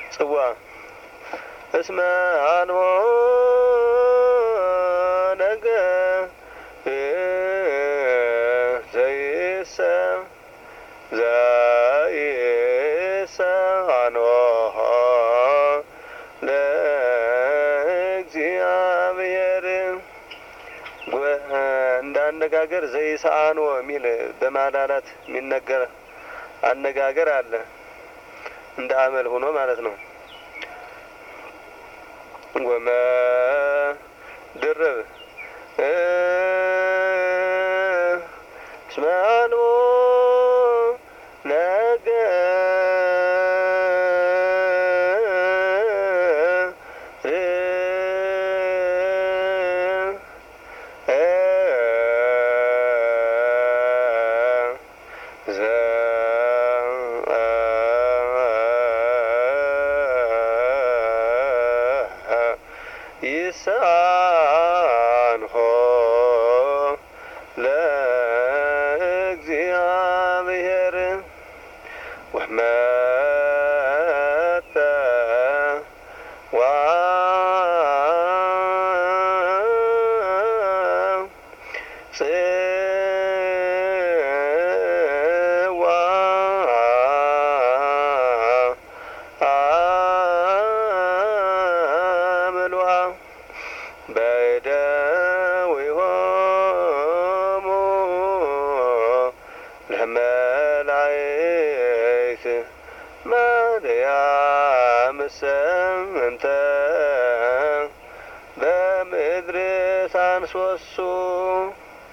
ጽዋ እስመ አንሆ ነገ ዘይሰ ዘይሰ አንሆ ለእግዚአብሔር እንደ አነጋገር ዘይሰአኖ የሚል በማላላት የሚነገር አነጋገር አለ። እንደ አመል ሆኖ ማለት ነው። ወመ ድርብ እስመ አንሆ ይሳንሆ ለእግዚአብሔር ወመጠ ዋ ጽዋ አምልዋ በደዊሆሙ ለመላእክት ማርያም ሰምንተ በምድር ሳንሶሱ